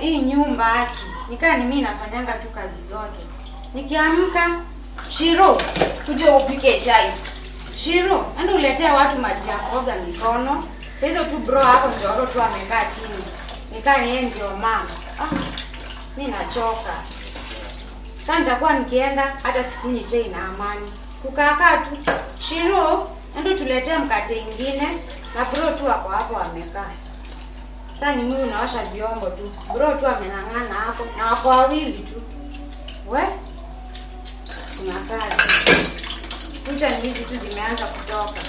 hii nyumba haki nikaa ni mimi nafanyanga tu kazi zote nikiamka shiro kuja upike chai shiro enda uletea watu maji ya kuoga mikono Saa hizo tu bro hapo njoro tu amekaa chini nikaa yeye ndio mama ah, mi nachoka sasa nitakuwa nikienda hata sikunywi chai na amani kukaakaa tu shiro endo tuletee mkate ingine na bro tu ako hapo amekaa sasa ni mimi unaosha vyombo tu bro tu amenang'ana hapo na wako wawili tu we kuna kazi kucha ni hizi tu zimeanza kutoka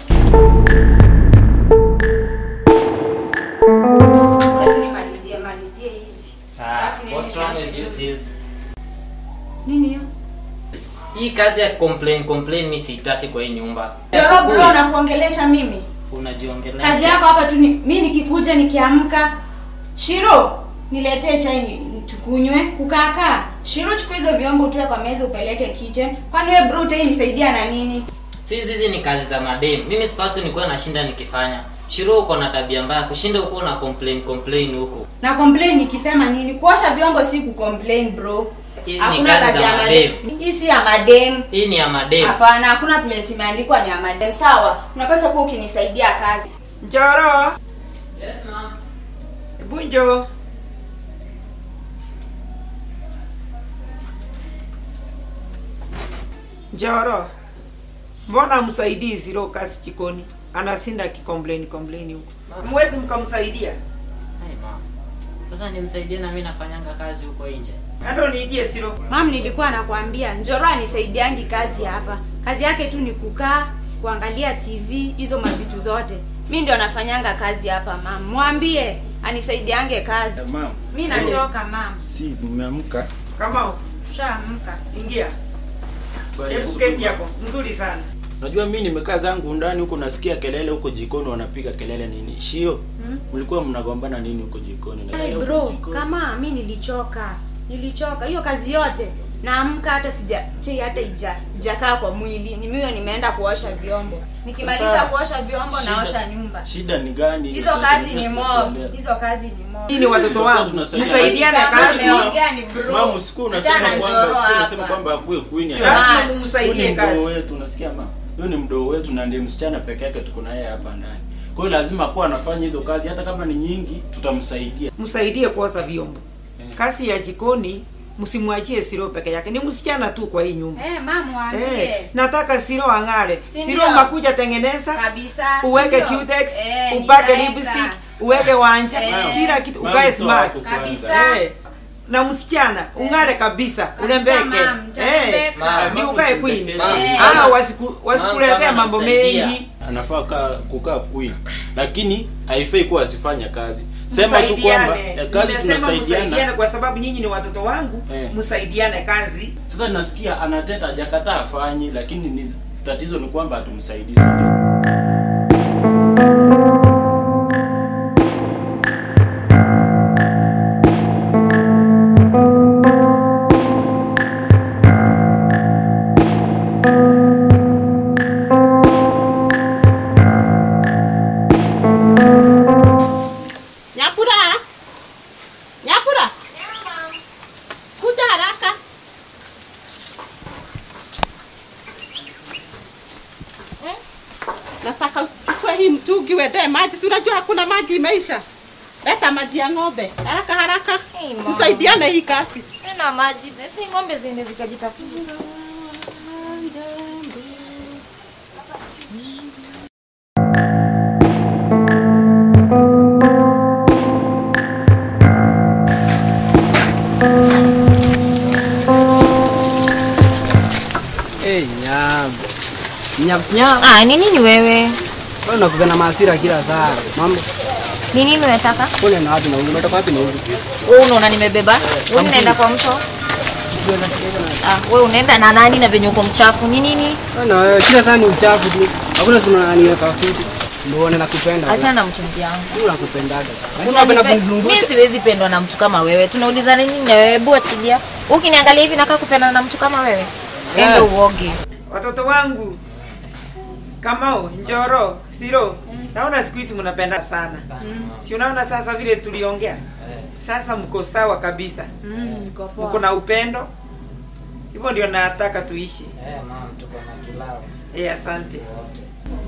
Acha tu nimalizie malizie hizi Ah, Alafu niende what's wrong with you nioshe sis? nini hiyo Hii kazi ya complain complain mimi sitaki kwa hii nyumba. Joro bro na kuongelesha mimi Unajiongelesha. kazi yako hapa tu ni, mi nikikuja nikiamka shiro niletee chai ni- tukunywe kukaakaa shiro chukua hizo vyombo utoe kwa meza upeleke kitchen kwani we bro utai nisaidia na nini Sisi hizi ni kazi za madem. Mimi sipaswi nikuwa nashinda nikifanya. Shiro uko na tabia mbaya kushinda uko na complain complain huko. na complain nikisema nini kuosha vyombo si kucomplain bro Hizi ni hakuna kazi kazi za ya madem. madem hii si ya madem Hii ni ya madem. hapana hakuna place imeandikwa ni ya madem sawa unapaswa kuwa ukinisaidia kazi Njoro, Yes ma'am. hebu njoo. Njoro, mbona msaidii Ziro kazi jikoni? Anasinda akikomplain complain huko. Mwezi mkamsaidia? Hai ma'am. Sasa nimsaidie na mimi nafanyanga kazi huko nje. Ando niitie Ziro. mam nilikuwa nakwambia njoro anisaidiangi kazi hapa kazi yake tu ni kukaa kuangalia tv hizo mavitu zote mi ndio nafanyanga kazi hapa mam mwambie anisaidiange kazi Mama, mi nachoka mam si mmeamka? Kama tushaamka ingia. Bwana Hebu Yesu keti Kristo. yako. Nzuri sana. Unajua mimi nimekaa zangu ndani huko nasikia kelele huko jikoni wanapiga kelele nini? Shio. Mlikuwa mnagombana nini huko jikoni? hey, Nasikia huko bro jikoni. kama mi nilichoka nilichoka hiyo kazi yote naamka hata sija chei hata ija ijakaa kwa mwili ni mimi nimeenda kuosha vyombo nikimaliza Sasa, kuosha vyombo shida- naosha nyumba Shida ni gani? hizo Sasa kazi ni nimesikia mob kuongea. hizo kazi ni mob Hii ni watoto Tulikuwa wangu. tunasaidia. Msaidiane Kama kazi. umeongea ni bro. Mama usiku unasema Achana kwamba njoro usiku unasema hapa. kwamba akuwe queen. Sasa- Lazima Huyu Huyu mumsaidie ni mdoo kazi. wetu unasikia mama? Huyu ni mdoo wetu na ndiye msichana peke yake tuko naye hapa ndani. Kwa hiyo lazima akuwa anafanya hizo kazi hata kama ni nyingi tutamsaidia. Msaidie kuosha vyombo. Eh. Kazi ya jikoni msimwachie Siro peke yake. Ni msichana tu kwa hii nyumba. Eh, mama mwambie. Eh, nataka Siro ang'are. Si Siro ndio? makuja tengeneza, Kabisa. uweke sindio? cutex, Eh, upake nitaweka. lipstick, uweke wanja, Eh. kila kitu Mama, ukae toa smart. hapo kwanza. Kabisa. Eh. Na msichana ung'are kabisa, Kabisa, urembeke. ma'am, nitarembeka. Ma'am, Ni Mama, ukae usimpekeze. queen. Eh. Ah, wasiku wasikuletea kama mambo anamsaidia. mengi. anafaa kaa kukaa queen lakini haifai kuwa asifanya kazi sema tu kwamba Msaidiane. ya kazi Nimesema tunasaidiana msaidiane kwa sababu nyinyi ni watoto wangu, Eh. msaidiane kazi. sasa nasikia anateta hajakataa afanyi lakini ni, tatizo ni kwamba hatumsaidii Nyakura! Nyakura! Kuja haraka. Eh? Nataka uchukue hii mtungi uendee maji. Si unajua hakuna maji imeisha. Leta maji ya ng'ombe. Haraka haraka. Hey, mama. Tusaidiane hii kazi. Tena maji si ng'ombe zine zikajitafuta. Hey, nyam. Nyam nyam. Ah, ni nini wewe? Wewe unakuwa na hasira kila saa. Mambo Ni nini unataka? kule na wapi na huko? Unatoka wapi na huko? Wewe unaona nimebeba? Wewe unaenda kwa mto? Ah, wewe unaenda na nani na venye uko mchafu? Ni nini? Na wewe kila saa ni uchafu tu. Hakuna siku unaniweka fiti. Ndio uone nakupenda. Achana na mtungi yangu. Mimi nakupendaga. Lakini unapenda Unanipe- Mimi kunizungusha. siwezi pendwa na mtu kama wewe. Tunauliza nini na wewe? Hebu achilia. Ukiniangalia hivi nakaa kupendana na mtu kama wewe. Enda Eh. uoge. Watoto wangu Kamau, Njoro, Siro, naona siku hizi mnapenda sana. Sana, mama. Si unaona sasa vile tuliongea? Eh, Sasa mko sawa kabisa. Mm, niko poa. Mko na upendo. Hivyo ndio nataka tuishi. eh, mama tuko na kilao Eh, asante. wote.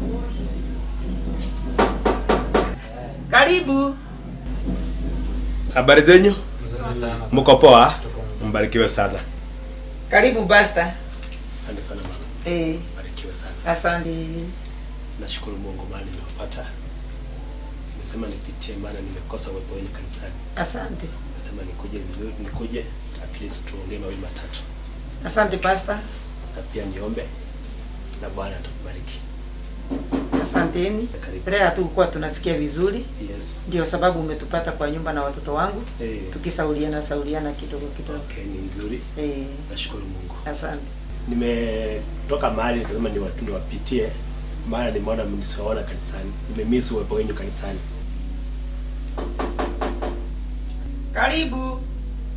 Karibu. Habari zenyu? Mzuri sana. Mko poa? Tuko mzuri. Mbarikiwe sana. Karibu Basta. Asante sana mama. Eh, Mbarikiwe sana. asante. Nashukuru Mungu maana nimewapata. Nimesema nipitie maana nimekosa uwepo wenu kanisani. Asante. Nasema nikuje vizuri, nikuje at least tuongee mawili matatu. Asante Pastor. Na pia niombe na Bwana atakubariki. Asanteni. Karibu. Leo hatukuwa tunasikia vizuri. Yes. Ndio sababu umetupata kwa nyumba na watoto wangu. Eh. Tukisauliana sauliana kidogo kidogo. Okay, ni mzuri. Eh, Nashukuru Mungu. asante. Nimetoka mahali nikasema niwa- niwapitie maana nimeona mnisiwaona kanisani. Nimemiss uwepo wenu kanisani. Karibu.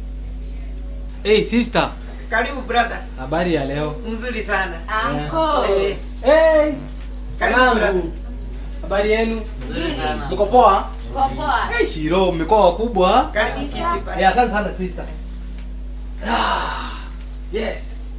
Hey sister, Karibu brother. habari ya leo? Mzuri sana. Uncle. Eh, Hey, Karibu brother. wanangu. Habari yenu? Mzuri sana. Mko poa? Kwa poa. Hey, Shiro, mmekuwa wakubwa. Karibu kiti Eh, pale. asante sana sister. Ah, yes.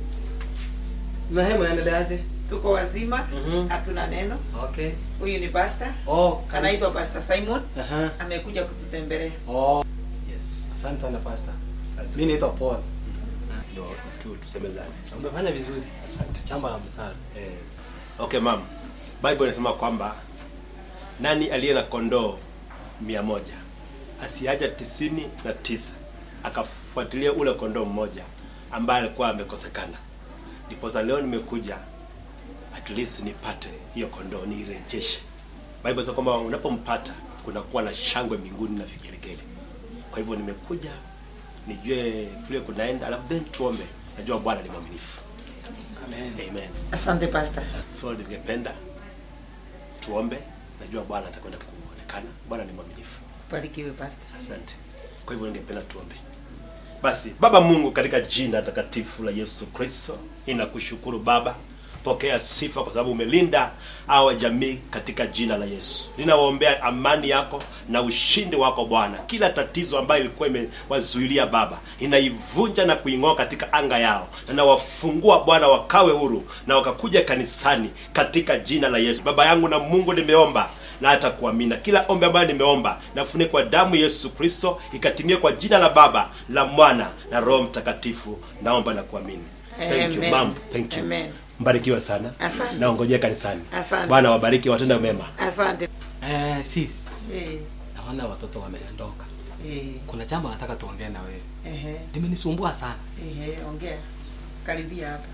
Mahema yaendeleaje? Tuko wazima. Mhm. Hatuna neno. Okay. Huyu ni Pastor. Oh, Anaitwa Pastor Simon. Aha. Amekuja kututembelea. Oh, Yes. asante sana pastor. Asante. Mimi naitwa Paul. Ndio tu tusemezane. Umefanya vizuri. Asante. Jambo la busara. Eh, okay mam, Bible inasema kwamba nani aliye na kondoo mia moja asiacha tisini na tisa akafuatilia ule kondoo mmoja ambaye alikuwa amekosekana. Ndiposa leo nimekuja at least nipate hiyo kondoo niirejeshe. Bible inasema kwamba unapompata kunakuwa na shangwe mbinguni na vigelegele. Kwa hivyo nimekuja nijue vile kunaenda, alafu then tuombe. Najua Bwana ni mwaminifu. Amen. Amen. Asante Pastor. So ningependa tuombe, najua Bwana atakwenda kuonekana. Bwana ni mwaminifu. Barikiwe Pastor. Asante. Kwa hivyo ningependa tuombe. Basi Baba Mungu, katika jina takatifu la Yesu Kristo, ninakushukuru Baba, pokea sifa kwa sababu umelinda hawa jamii katika jina la Yesu. Ninawaombea amani yako na ushindi wako Bwana. Kila tatizo ambayo ilikuwa imewazuilia Baba, ninaivunja na kuing'oa katika anga yao, na nawafungua Bwana wakawe huru na wakakuja kanisani katika jina la Yesu. Baba yangu na Mungu, nimeomba na hata kuamina kila ombi ambayo nimeomba nafunika kwa damu Yesu Kristo ikatimie kwa jina la Baba la Mwana na Roho Mtakatifu naomba na kuamini thank you Amen. mam thank you Amen. mbarikiwa sana Asante. naongojea kanisani Asante. Bwana wabariki watenda mema Asante. Eh, sis, Eh, naona watoto wameondoka. eh, Kuna jambo nataka tuongee na wewe. ehe, Limenisumbua sana. ehe, ongea. Karibia hapa.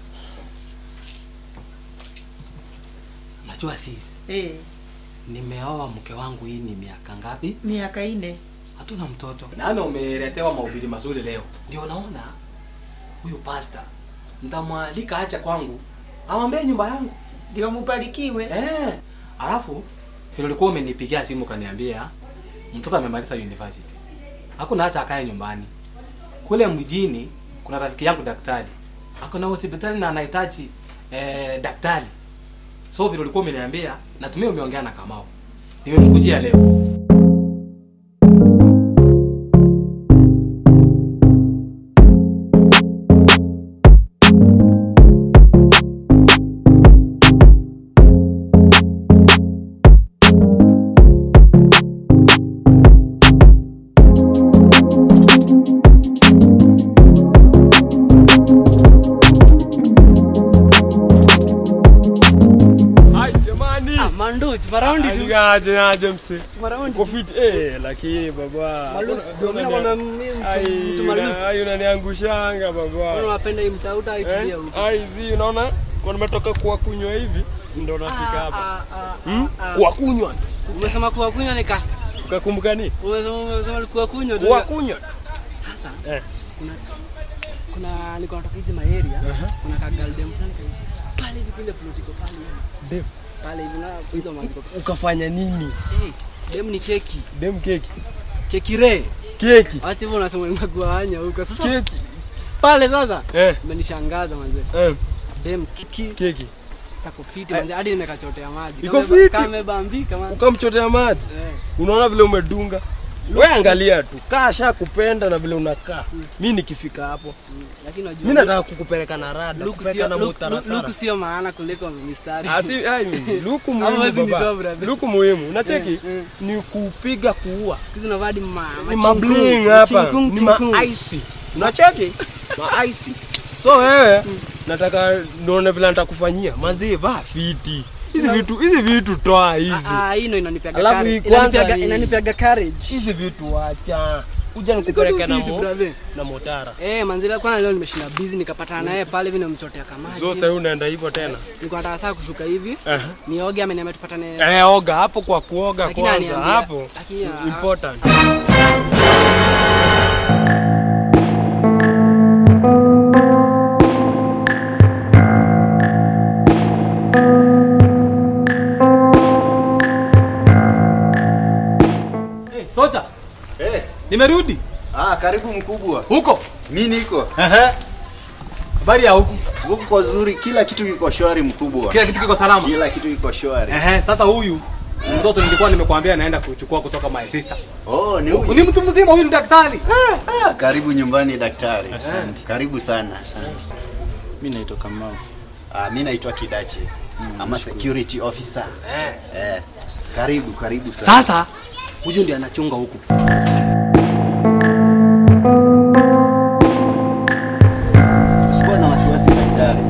Unajua sis, Eh, nimeoa mke wangu hii ni miaka ngapi? miaka ine. Hatuna mtoto. Nami umeletewa mahubiri mazuri leo. Ndio naona huyu pastor nitamwalika acha kwangu. Amwambie nyumba yangu. Ndio mubarikiwe. Eh. Alafu vile ulikuwa umenipigia simu kaniambia mtoto amemaliza university. Hakuna hata akae nyumbani. Kule mjini kuna rafiki yangu daktari. Ako na hospitali na anahitaji eh, daktari. So vile ulikuwa umeniambia natumia umeongea na Kamau. Nimemkujia leo. Ai jamani. Mando, maraundi Aje aje mse. Uko fit eh lakini baba. Ndio mimi nakwambia mimi Ai, mtu maluku. una- ai unaniangushanga baba. unapenda hii mtauta Eh? Ai zi unaona? Kwa nimetoka kuwa kunywa hivi ndo nafika hapa. Hmm? Kuwa kunywa. Umesema kuwa kunywa nika. Ukakumbuka nini? Umesema umesema kuwa kunywa ndio. Kuwa kunywa. Sasa Eh. kuna kuna niko natoka hizi maeria kuna ka girl dem fulani kabisa pale hivi kule political pale hivi. Dem. pale hivi na hizo maziko Ukafanya nini? hey, dem ni keki Dem keki. keki re Keki. acha hivyo unasema inakuanya huko sasa Keki. pale sasa Eh. umenishangaza manze Eh. dem keki Keki. kako fiti manze hadi nimekachotea maji Iko Kameba- fiti? kamebambika man ukamchotea maji unaona vile umedunga we angalia tu kaa sha kupenda na vile unakaa mi nikifika hapo lakini unajua mi nataka kukupeleka na rada Luku kupeleka sio- na luku- mutaratara. luku sio maana kuliko mistari Asi- ai, luku Ama muhimu wezi nitoa, baba. brother. luku muhimu unacheki Eh, eh. ni kupiga kuua siku hizi unavaa hadi ma- ni machinkung, mabling hapa machinkung, ni chinkung. maaisi unacheki maaisi so wewe nataka nione vile nitakufanyia mazee vaa fiti hizi vitu hizi vitu toa hizi Ah, ah, hii ndo inanipiaga Alafu courage. hii kwanza Inanipiaga- hii. inanipiaga courage hizi vitu wacha kuja nikupeleke na Vitu, mo, brother. na motara Eh, manzila kwanza leo nimeshinda busy nikapatana naye pale hivi nimchotea kamaji. so sasa unaenda hivyo tena Niko nataka saa kushuka hivi. Aha. Nioge ama niambia tupatane. eh oga hapo kwa kuoga Lakini kwanza aniambia- hapo lakini, ah, important Hey, soja Eh, nimerudi ah, karibu mkubwa. huko Mi niko Ehe. habari ya huku huku kwa zuri, kila kitu kiko shwari mkubwa. kila kitu kiko salama Kila kitu kiko shwari. Ehe, sasa huyu mtoto nilikuwa nimekwambia naenda kuchukua kutoka my sister Oh, ni ni huyu. mtu mzima huyu ni daktari Ah, karibu nyumbani daktari. Karibu sana. mi naitwa kamau Ah, mi naitwa Kidache. Ama security officer. Eh. Eh, karibu, karibu sana. sasa huyu ndiye anachunga huku Usikuwa na wasiwasi daktari.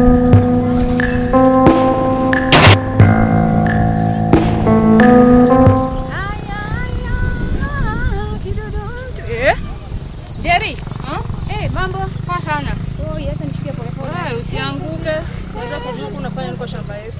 Eh? Jerry. Eh, mambo poa sana. Oh, acha nishikie pole pole. Wewe usianguke. Unaweza kujua huku unafanya niko shamba yetu.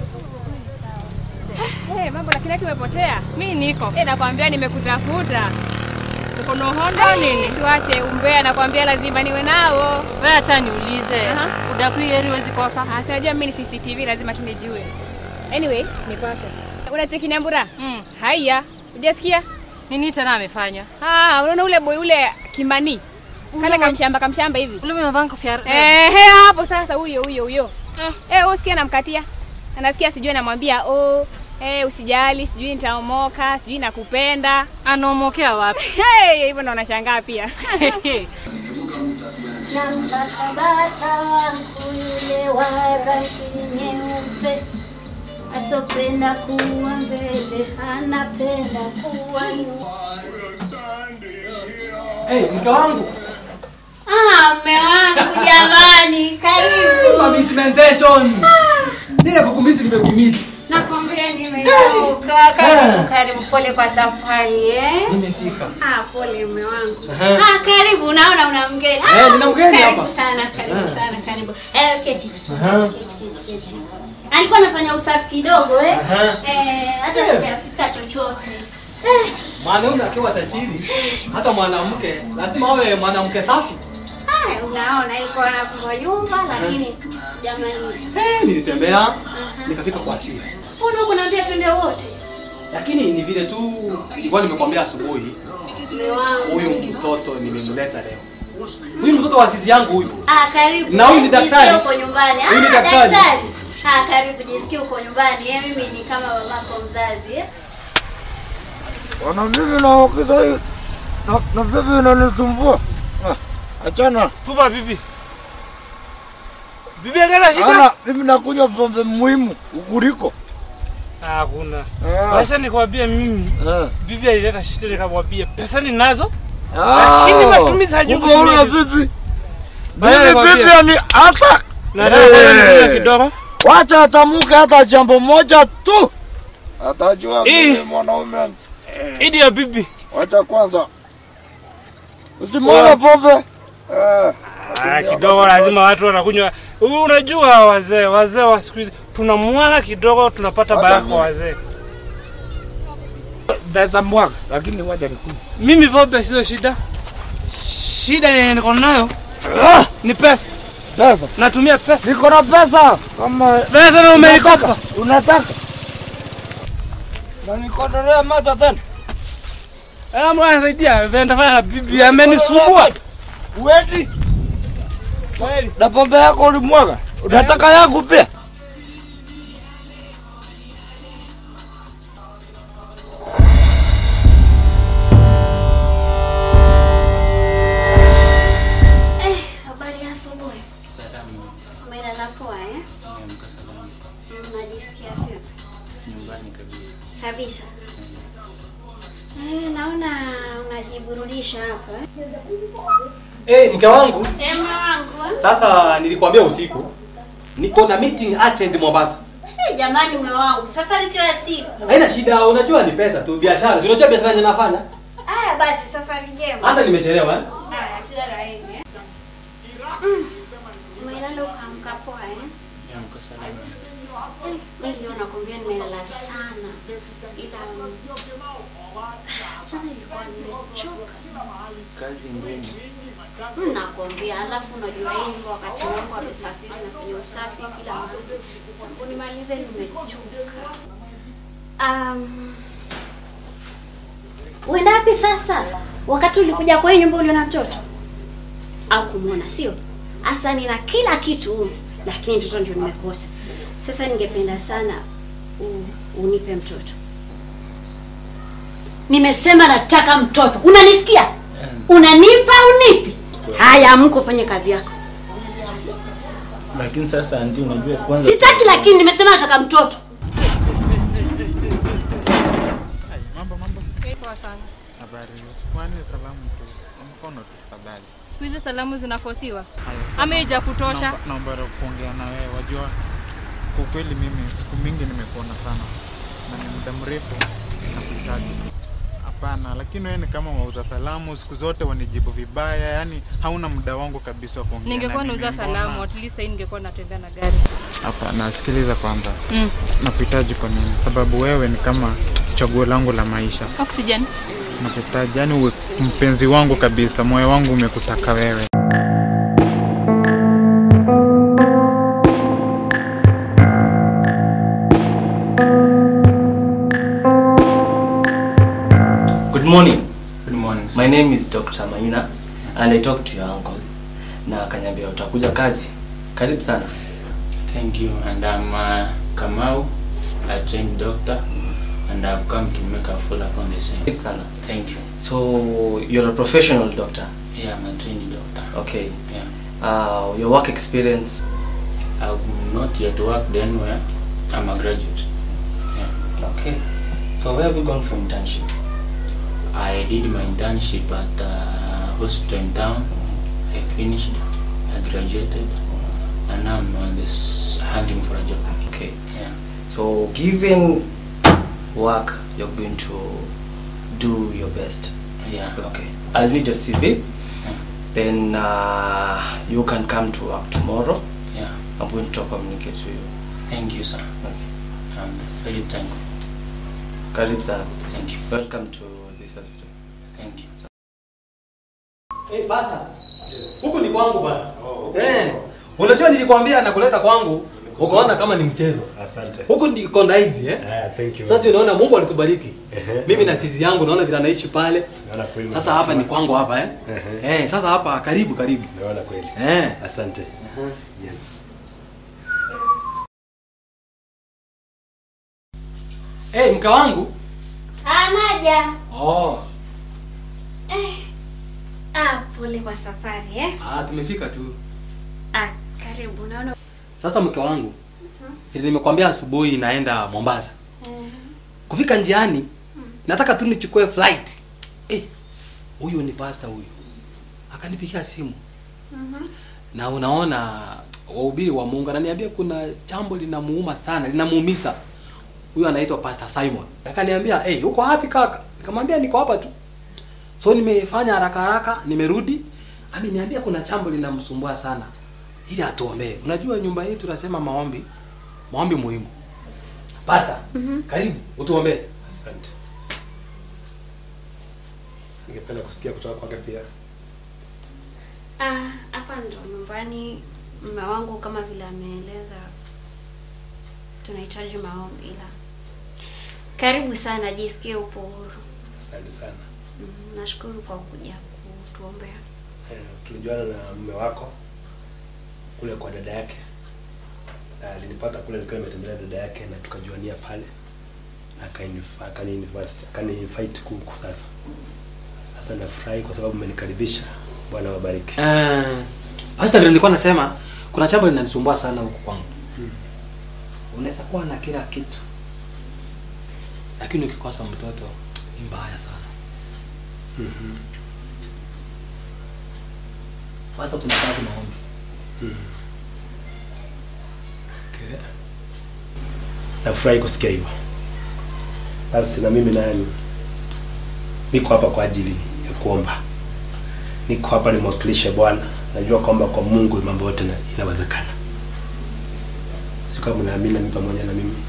Eh, mambo lakini yake umepotea. Mimi niko. Eh, nakwambia nimekutafuta. Uko na Honda nini? Siwache umbea, nakwambia lazima niwe nao. Wewe acha niulize. Aha. Udakui heri huwezi kosa. Ah, si unajua mimi ni CCTV lazima tunijue. Anyway, nipashe. Unacheki Nyambura? Mm. Haya, hujasikia? Nini tena amefanya? Ah, unaona ule boy ule Kimani. Kale Ule mwa- kamshamba kamshamba hivi. Ule umevaa kofia. Eh, he, hapo sasa huyo huyo huyo. Eh, eh usikia namkatia. Anasikia sijui anamwambia, "Oh, eh usijali, sijui nitaomoka, sijui nakupenda." Anaomokea wapi? Hey, hivyo ndo nashangaa pia. Namtaka bata wangu yule wa rangi nyeupe, asopenda kuwa mbele, anapenda kuwa nyuma. hey, mke wangu Ah, mme wangu jamani, karibu. Mamismentation. Nile kukumisi nimekumisi. Nakwambia nimechoka. Karibu, karibu. Pole kwa safari eh. Nimefika. Ah, pole mme wangu. Aha. Ah, karibu. Naona una mgeni. Eh, nina mgeni karibu hapa. sana, karibu Ah. sana, karibu. Eh, keti. Aha. Keti, keti, keti. Alikuwa anafanya usafi kidogo eh. Aha. Eh, hata Eh. sijapika chochote. Eh, Mwanaume akiwa tajiri, hata mwanamke lazima awe mwanamke safi. ah, unaona ilikuwa nafungua nyumba lakini sijamaliza. Eh, nilitembea nikafika kwa Asisi, Mbona huko naambia twende wote? lakini ni vile tu nilikuwa nimekwambia asubuhi, Mme wangu. huyu mtoto nimemleta leo. Huyu mtoto wa Asisi yangu huyu. Ah, karibu. Na huyu ni Jisikie daktari. uko nyumbani. Huyu ni ah, daktari. Ah, karibu jisikie uko nyumbani. Eh, mimi ni kama babako mzazi eh. Wana mimi naokiza hii na, na bibi inanisumbua. Ah, achana. tupa bibi bibi akana shida Ana mimi nakunywa pombe muhimu ukuliko. hakuna Ah. Wacha nikwambie mimi Eh. bibi alileta shida nikamwambia pesa ninazo Ah, lakini matumizi hajui kumbe una kutumia. bibi. Baada Bibi nikwambie. bibi ni hata. Nataka kwanza nikunywe kidogo. Wacha atamuke hata jambo moja tu. Atajua Hii. mimi mwanaume. Idi ya bibi. Wacha kwanza. Usimwone pombe. Eh. Ah, kidogo lazima watu wanakunywa. U- Unajua wazee, wazee wa siku hizi tunamwaga kidogo tunapata Hata baraka mimi. kwa wazee. Naweza mwaga lakini wacha nikunywe. Mimi pombe sio shida. Shida yenye niko nayo ni pesa. Pesa. Natumia pesa. Niko na pesa. Kama Pesa na umenikopa. Unataka? Na nikodolea mata tena. Ah, mwana saidia, venda fanya bibi amenisumbua. Uendi? Na pombe yako ulimwaga? Unataka yangu pia? Eh, naona unajiburudisha hapa. Eh, mke wangu, Eh, wangu. sasa nilikwambia usiku niko na meeting urgent Mombasa. Eh, jamani mume wangu, safari kila siku. Haina shida, unajua ni pesa tu, biashara. Si Unajua biashara yenye nafanya? Aya basi safari njema. Hata nimechelewa eh? Haya, kila la heri. eh. Mm. Umelala ukaamka poa eh? Eh, Mimi leo nakwambia nimelala sana. Ila jana nilikuwa nimechoka. kazi ngumu Mm, Nakwambia, alafu unajua hii nyumba wakati wangu amesafiri nafanya usafi kila mahali. Tangu nimalize nimechoka. Um, uenda wapi sasa? Wakati ulikuja kwa hii nyumba uliona mtoto au kumwona, sio? Hasa nina kila kitu humu, lakini mtoto ndio nimekosa. Sasa ningependa sana u, unipe mtoto. Nimesema nataka mtoto, unanisikia? Unanipa unipi? Haya, amka ufanye kazi yako. lakini sasa andi unajua kwanza Sitaki, lakini nimesema nataka mtoto. Poa sana. Habari, kwani salamu tu mkono tu tafadhali. Siku hizi salamu zinafosiwa ama ija kutosha? Naomba- Naomba kuongea na wewe. Wajua, kwa kweli mimi siku mingi nimekuona sana na ni muda mrefu nakuhitaji. Hapana, lakini wewe ni kama wauza salamu, siku zote wanijibu vibaya, yani hauna muda wangu kabisa wa kuongea. Ningekuwa na nauza mimi. salamu, Mbona? at least sasa ningekuwa natembea na gari. Hapana, sikiliza kwanza. Mm. Nakuhitaji kwa nini? Sababu wewe ni kama chaguo langu la maisha. Oxygen. Nakuhitaji, yani uwe mpenzi wangu kabisa, moyo wangu umekutaka wewe. Good morning. Good morning. My name is Dr. Maina and I talked to your uncle. Na akaniambia utakuja kazi. Karibu sana. Thank you. And I'm uh, Kamau, a trained doctor, and I've come to make a full up on the same. Karibu sana. Thank you. So you're a professional doctor. Yeah, I'm a trained doctor. Okay. Yeah. Uh, your work experience. I've not yet worked anywhere. I'm a graduate. Yeah. Okay. So where have you gone for internship? I did my internship at a hospital in town. I finished. I graduated, and now I'm on this hunting for a job. Okay. Yeah. So given work, you're going to do your best. Yeah. Okay. I'll need your CV. Then uh, you can come to work tomorrow. Yeah. I'm going to communicate to you. Thank you, sir. I'm very thankful. Karibu sana. Thank you. Welcome to this hospital. Thank you. Eh, basta. Huku ni kwangu bana. Eh. Unajua nilikwambia nakuleta kwangu, ukaona kama ni mchezo. Asante. Huku ni kondaizi eh? Ah, thank you. Sasa unaona Mungu alitubariki. Ehe. Mimi na sisi yangu naona vile anaishi pale. Naona kweli. Sasa hapa ni kwangu hapa eh? Ehe. Eh, sasa hapa karibu karibu. Naona kweli. Eh. Asante. Yes. Eh, mke wangu. Anaja. Oh. Ah, pole kwa safari eh. Ah, tumefika tu. Ah, karibu. Naona Sasa mke wangu, vile nimekwambia asubuhi naenda Mombasa. Kufika njiani, nataka tu nichukue flight. Eh, huyu ni pastor huyu. Akanipigia simu. Na unaona wahubiri wa Mungu ananiambia kuna jambo linamuuma sana, linamuumiza. Huyu anaitwa Pastor Simon. Akaniambia, "Eh, hey, uko wapi kaka?" Nikamwambia niko hapa tu. So nimefanya haraka haraka, nimerudi. Ameniambia kuna jambo linamsumbua sana. Ili atuombee. Unajua nyumba yetu tunasema maombi. Maombi muhimu. Pastor, karibu utuombee. Asante. Ningependa kusikia kutoka kwake pia. ah, hapa ndo nyumbani. Mume wangu kama vile ameeleza, tunahitaji maombi, ila karibu sana, jisikie upo huru. Asante sana. Mm, nashukuru kwa kuja kutuombea. Eh, tulijuana na mume wako kule kwa dada yake. Na Alinipata kule nikiwa nimetembelea dada yake na tukajuania pale. Na akanifa- akani- akaniinvite kuku sasa. Sasa nafurahi kwa sababu mmenikaribisha. Bwana wabariki. Eh, Pastor vile nilikuwa nasema kuna jambo linanisumbua sana huku kwangu. Unaweza kuwa na kila kitu. Lakini ukikosa mtoto ni mbaya sana. Sasa tunakaa tu maombi. Okay. Nafurahi kusikia hivyo. Basi na mimi nani niko hapa kwa ajili ya kuomba. Niko hapa nimwakilishe Bwana. Najua kwamba kwa Mungu mambo yote na- inawezekana. Sio kama mnaamini mimi pamoja na mimi.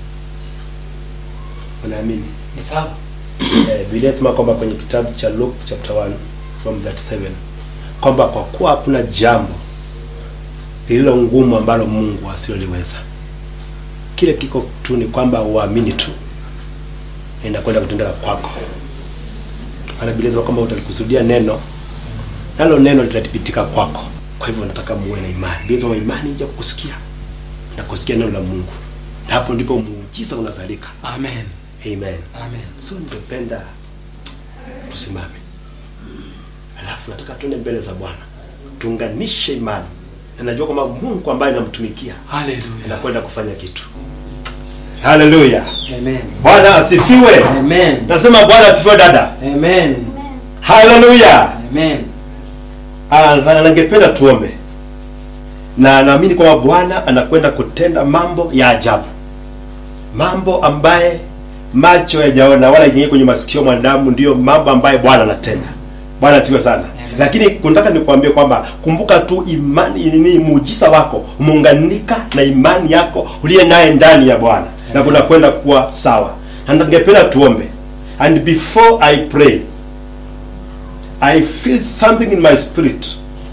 Mnaamini? Ni sawa. Eh, Biblia inasema kwamba kwenye kitabu cha Luke chapter 1 from 37 kwamba kwa kuwa hakuna jambo lililo ngumu ambalo Mungu asiloliweza. Kile kiko tu ni kwamba uamini tu na inakwenda kutendeka kwako. Maana Biblia inasema kwamba utalikusudia neno nalo neno litathibitika kwako. Kwa hivyo nataka muwe na imani. Biblia inasema imani ija kukusikia na kusikia neno la Mungu. Na hapo ndipo muujiza unazalika. Amen. Amen. Amen. So ningependa tusimame, alafu nataka tuende mbele za Bwana, tuunganishe imani, na najua kwamba Mungu ambaye namtumikia Hallelujah. anakwenda kufanya kitu. Haleluya. Amen. Bwana asifiwe. Amen. Nasema Bwana asifiwe dada. Amen. Haleluya. Amen. Ah, na ningependa tuombe, na naamini kwamba Bwana anakwenda kutenda mambo ya ajabu, mambo ambaye macho yajaona wala yenyewe kwenye masikio mwanadamu, ndiyo mambo ambaye Bwana anatenda. Bwana asifiwe sana. Lakini nataka nikuambie kwamba kumbuka tu imani nini, muujiza wako umeunganika na imani yako uliye naye ndani ya Bwana, na kuna kwenda kuwa sawa. Na ningependa tuombe, and before I pray I feel something in my spirit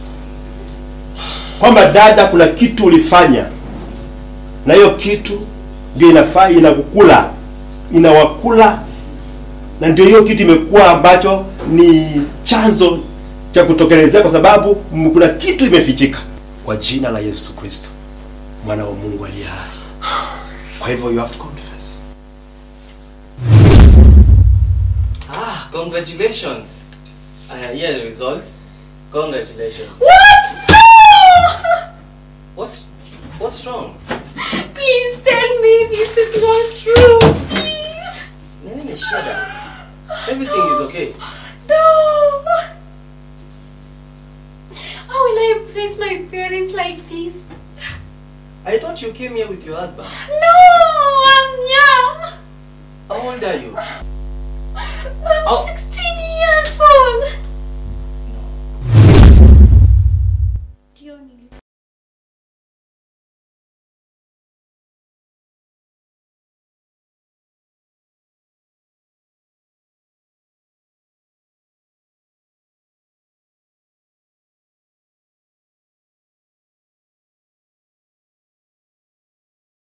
kwamba dada, kuna kitu ulifanya na hiyo kitu ndio inafaa inakukula, inawakula, na ndio hiyo kitu imekuwa ambacho ni chanzo cha kutokelezea, kwa sababu m- kuna kitu imefichika. Kwa jina la Yesu Kristo, mwana wa Mungu aliye hai. Kwa hivyo you have to confess. Ah, congratulations. Uh, yeah, the results. Congratulations. What? No! What's what's wrong? Please tell me this is not true. Please. Nini ni shida? Everything is okay. No. How will I face my parents like this? I thought you came here with your husband. No, I'm young. How old are you? I'm